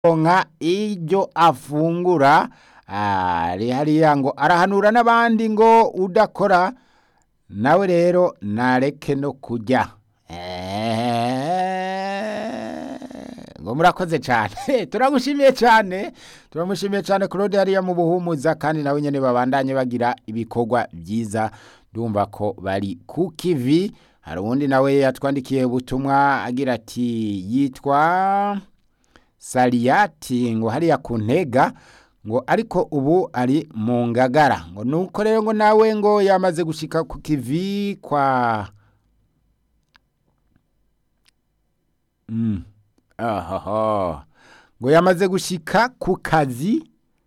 nka iryo afungura ari hariya ngo arahanura n'abandi ngo udakora nawe rero nareke no kurya ngo murakoze cyane turamushimiye cyane turamushimiye cyane claude hariya mu buhumuza kandi nawe nyine babandanye bagira ibikorwa byiza ndumva ko bari ku kivi hari uwundi nawe yatwandikiye ubutumwa agira ati yitwa sariyati ngo hariya ku ntega ngo ariko ubu ari mu ngagara ngo nuko rero ngo nawe ngo yamaze gushika ku kivi kwa ahaha ngo yamaze gushika ku kazi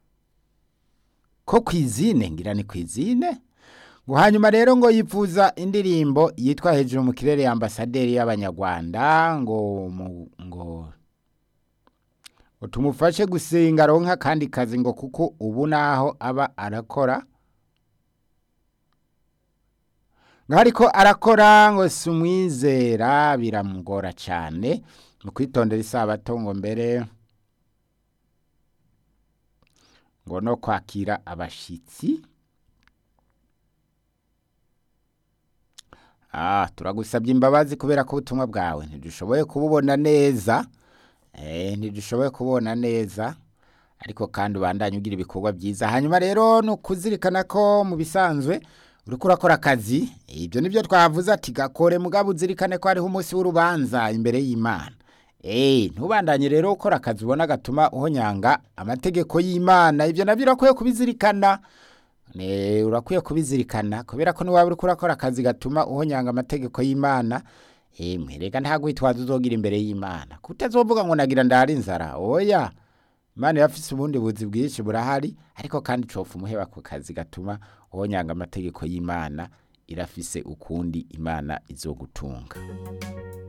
ko ku izine ngira ni ku izine ngo hanyuma rero ngo yifuza indirimbo yitwa hejuru mu kirere ya ambasaderi y'abanyarwanda ngo ngo ngo tumufashe gusenga aronka akandi kazi ngo kuko ubu naho aba arakora ariko arakora ngo si umwizera biramugora cyane mu kwitondera isabato ngo mbere ngo no kwakira abashyitsi turagusabye imbabazi kubera ko ubutumwa bwawe ntidushoboye kububona neza ntidushoboye kubona neza ariko kandi ubandanye ugira ibikorwa byiza hanyuma rero ni ukuzirikana ko mu bisanzwe uri kurakora akazi ibyo nibyo twavuze ati gakore mugabo uzirikane ko hariho umunsi w'urubanza imbere y'imana ntubandanye rero ukora akazi ubona gatuma uhonyanga amategeko y'imana ibyo nabyo urakwiye kubizirikana urakwiye kubizirikana kubera ko niba uri kurakora akazi gatuma uhonyanga amategeko y'imana reka ntabwo witwaza uzogira imbere y'imana kutazovuga ngo nagira ndahari inzara oya imana yafise ubundi buzi bwinshi burahari ariko kandi cofa umuheba ku kazi gatuma uhonyanga amategeko y'imana irafise ukundi imana izogutunga